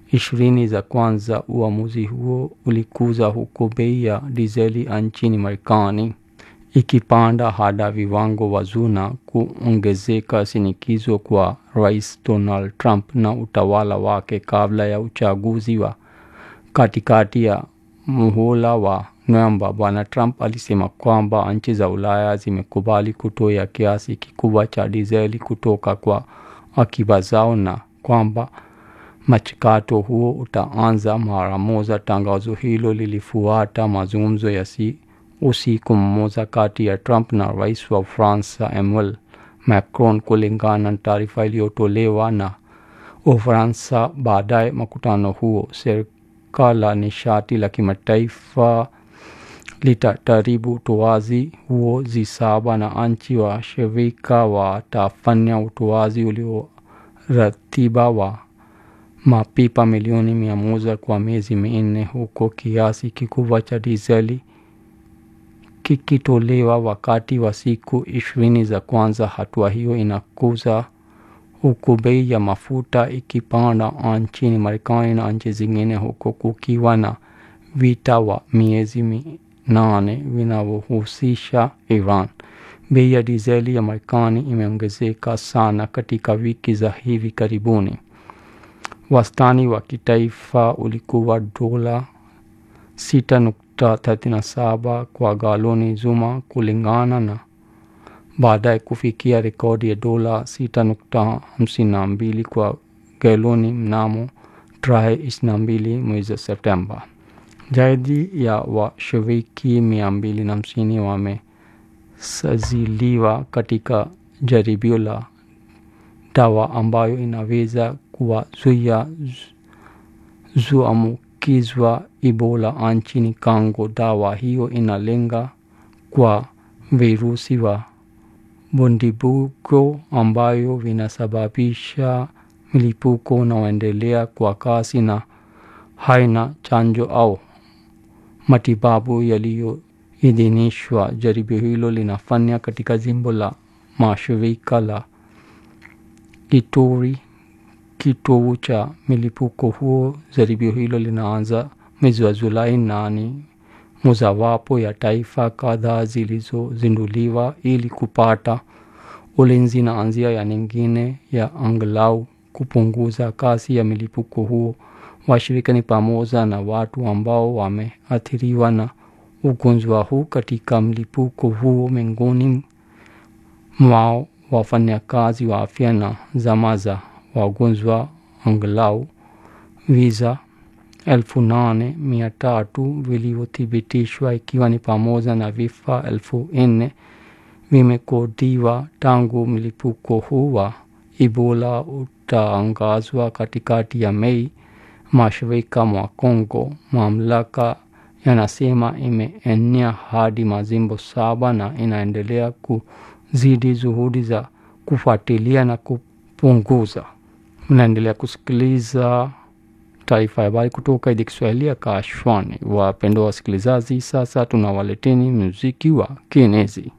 ishirini za kwanza. Uamuzi huo ulikuza huku bei ya dizeli nchini Marekani ikipanda hadi viwango vya na kuongezeka shinikizo kwa Rais Donald Trump na utawala wake kabla ya uchaguzi wa katikati ya muhula wa Novemba. Bwana Trump alisema kwamba nchi za Ulaya zimekubali kutoa kiasi kikubwa cha dizeli kutoka kwa akiba zao na kwamba mchakato huo utaanza mara moja. Tangazo hilo lilifuata mazungumzo ya si usiku mmoja kati ya Trump na rais wa Ufaransa Emmanuel Macron, kulingana na taarifa iliyotolewa na Ufaransa. Baadaye mkutano huo, shirika la nishati la kimataifa litataribu utoaji huo zisaba na nchi wa shirika watafanya utoaji ulioratiba wa mapipa milioni mia moja kwa miezi minne huko kiasi kikubwa cha dizeli kikitolewa wakati wa siku ishirini za kwanza. Hatua hiyo inakuza huku bei ya mafuta ikipanda nchini Marekani na nchi zingine, huko kukiwa na vita wa miezi minane vinavyohusisha Iran. Bei ya dizeli ya Marekani imeongezeka sana katika wiki za hivi karibuni. Wastani wa kitaifa ulikuwa dola 6.37 kwa galoni zuma kulingana na baadaye kufikia rekodi ya dola 6.52 kwa galoni mnamo tarehe 22 mwezi Septemba. Zaidi ya washiriki mia mbili na hamsini wamesajiliwa katika jaribio la dawa ambayo inaweza kuwazuia zuambukizwa Ebola nchini Kongo. Dawa hiyo inalenga kwa virusi wa bundibugo ambayo vinasababisha milipuko unaoendelea kwa kasi na haina chanjo au matibabu yaliyoidhinishwa. Jaribio hilo linafanya katika jimbo la mashirika la Ituri, kitovu cha milipuko huo. Jaribio hilo linaanza mwezi wa Julai na ni mojawapo ya taifa kadhaa zilizozinduliwa ili kupata ulinzi na njia ya nyingine ya angalau kupunguza kasi ya milipuko huo. Washirika ni pamoja na watu ambao wameathiriwa na ugonjwa huu katika mlipuko huo, miongoni mwao wafanyakazi wa afya na zama za wagonjwa. Angalau visa elfu nane mia tatu vilivyothibitishwa ikiwa ni pamoja na vifo elfu nne vimekodiwa tangu mlipuko huu wa Ebola utangazwa katikati ya Mei mashariki mwa Kongo. Mamlaka yanasema imeenea hadi majimbo saba na inaendelea kuzidi juhudi za kufuatilia na kupunguza. Mnaendelea kusikiliza taarifa ya habari kutoka idhaa Kiswahili ya Kashwani. Wapendwa wasikilizaji, sasa tunawaleteni muziki wa kienezi.